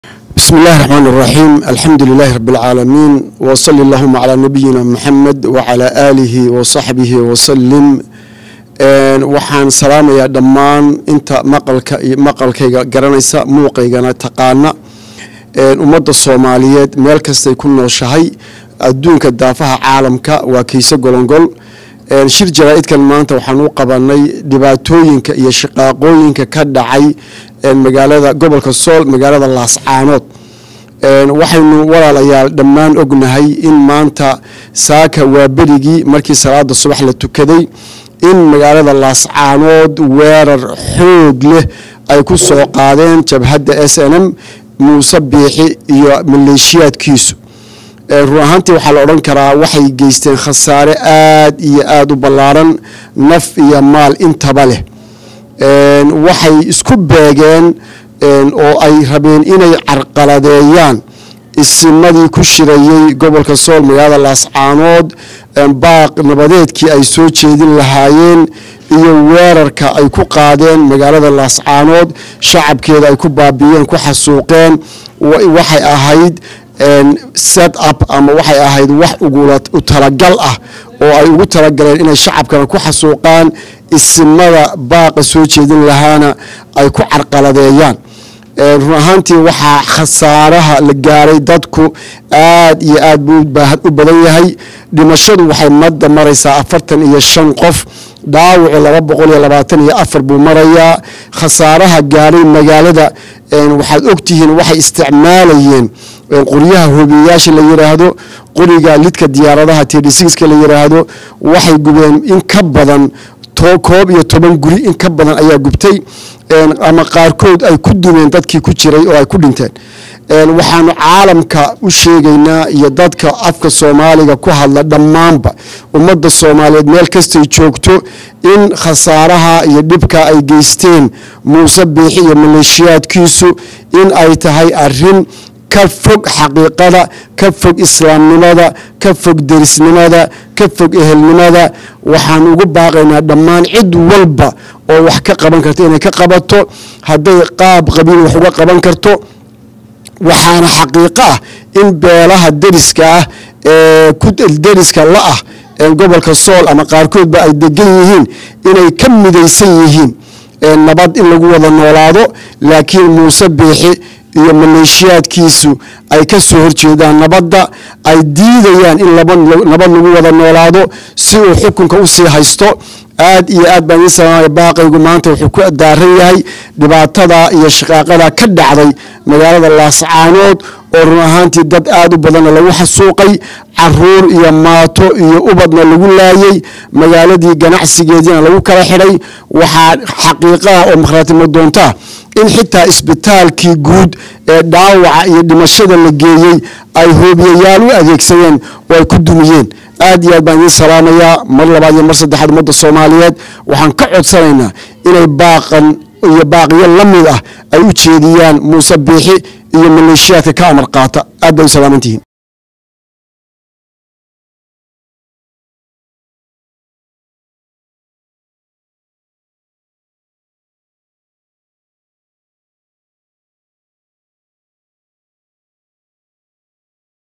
بسم الله الرحمن الرحيم الحمد لله رب العالمين وصل اللهم على نبينا محمد وعلى آله وصحبه وسلم waxaan salaamayaa dhammaan inta maqalka maqalkayga garanaysa muuqaygana taqaana ummadda soomaaliyeed meel kastay ku nooshahay adduunka daafaha caalamka waa kiise golongol shir jaraa-idkan maanta waxaan u qabanay dhibaatooyinka iyo shaqaaqooyinka ka dhacay magaalada gobolka sool magaalada laascaanood waxaynu walaalayaal dhammaan ognahay in maanta saaka waa berigii markii salaada subax la tukaday in magaalada laascaanood weerar xoog leh ay ku soo qaadeen jabhadda s n m muuse biixi iyo maleeshiyaadkiisu run ahaantii waxaa la odhan karaa waxay geysteen khasaare aad iyo aada u ballaaran naf iyo maal intaba leh waxay isku beegeen oo ay rabeen inay carqaladeeyaan isimadii ku shirayey gobolka sool magaalada laascaanood baaq nabadeedkii ay soo jeedin lahaayeen iyo weerarka ay ku qaadeen magaalada laascaanood shacabkeeda ay ku baabiiyeen ku xasuuqeen waxay ahayd set up ama waxay ahayd wax u talagal ah oo ay ugu talagaleen inay shacabkana ku xasuuqaan isimada baaqa soo jeedin lahaana ay ku carqaladeeyaan run ahaantii waxaa khasaaraha la gaaray dadku aad iyo aad buu u badan yahay dhimashadu waxay madda maraysaa afartan iyo shan qof dhaawacu laba boqol iyo labaatan iyo afar buu marayaa khasaaraha gaaray magaalada waxaad ogtihiin waxay isticmaalayeen qoryaha hobiyayaasha la yiraahdo qoriga lidka diyaaradaha tdska la yiraahdo waxay gubeen in ka badan koob iyo toban guri in ka badan ayaa gubtay ama qaarkood ay ku dumeen dadkii ku jiray oo ay ku dhinteen waxaanu caalamka u sheegaynaa iyo dadka afka soomaaliga ku hadla dhammaanba ummadda soomaaliyeed meel kastay joogto in khasaaraha iyo dhibka ay geysteen muuse biixi iyo maleeshiyaadkiisu in ay tahay arin ka fog xaqiiqada ka fog islaamnimada ka fog derisnimada ka fog ehelnimada waxaan ugu baaqaynaa dhammaan cid walba oo wax ka qaban karta inay ka qabato hadday qaab qabiil wax uga qaban karto waxaana xaqiiqo ah in beelaha deriska ah ee deriska la ah gobolka sool ama qaarkoodba ay degan yihiin inay ka midaysan yihiin nabad in lagu wada noolaado laakiin muuse biixi iyo maleeshiyaadkiisu ay ka soo horjeedaan nabadda ay diidayaan in nabad lagu wada noolaado si uu xukunka usii haysto aad iyo aad baan idiin salaamaya baaqaygu maanta wuxuu ku daaran yahay dhibaatada iyo shaqaaqada ka dhacday magaalada laascaanood oo run ahaantii dad aad u badanna lagu xasuuqay caruur iyo maato iyo ubadna lagu laayey magaaladii ganacsigeediina lagu kala xidhay waxaa xaqiiqaha oo makhaatimo doontaa in xitaa isbitaalkii guud ee dhaawaca iyo dhimashada la geeyey ay hoobiyayaal u adeegsadeen oo ay ku dumiyeen aad iyo aad baan idiin salaamayaa mar labaad iyo mar saddexaad ummadda soomaaliyeed waxaan ka codsanaynaa inay baaqan iyo baaqiyo la mid ah ay u jeediyaan muuse biixi iyo maleeshiyaadka ka amar qaata aad bay u salaamantihiin